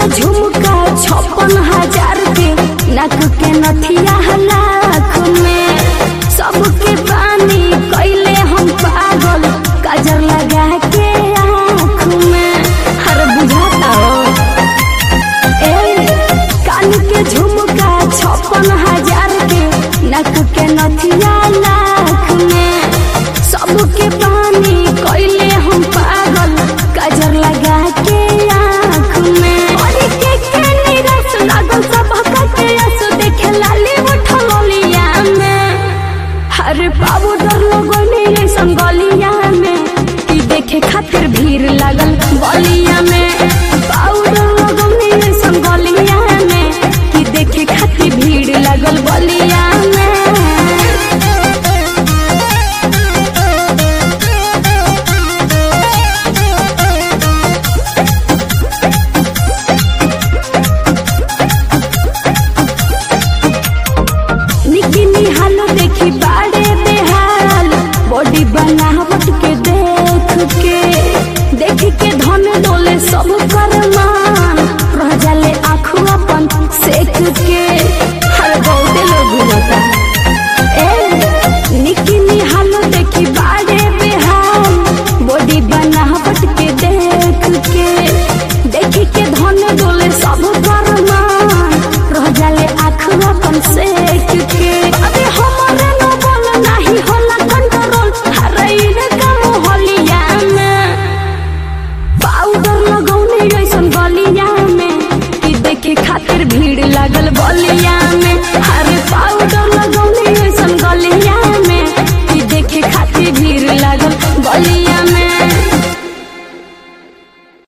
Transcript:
झुमका छप्पन हजार के नक के नथिया लाख में सबके पानी कैले हम पागल काजर लगा के आँख में हर बुझाता हो ए कान के झुमका छप्पन हजार के नक के नथिया लाख में सबके पानी कैले हम पागल काजर लगा के आँख में और के के निराश लागल सब के आस देखे लाली उठल लिया में हर पाउडर लगने ऐसन गलिया में कि देखे खातिर भीड़ लागल गलिया में पाउडर लगने ऐसन गलिया में कि देखे खातिर भीड़ लागल गलिया में निकी निहाल देखी बाड़े बेहाल बॉडी बनावट के देख के देख के धन डोले सब कर मान रह जाले आँखों अपन सेक के हर बहुते लोग होता ए निकी निहाल देखी बाड़े बेहाल बॉडी बनावट के देख के देख के धन डोले सब कर मान रह जाले आँखों अपन सेक के अबे हमारे न बोल नाही होला कंट्रोल हरैन काम होलिया में पाउडर लगौने ऐसन गलिया में कि देखे खातिर भीड़ लागल बलिया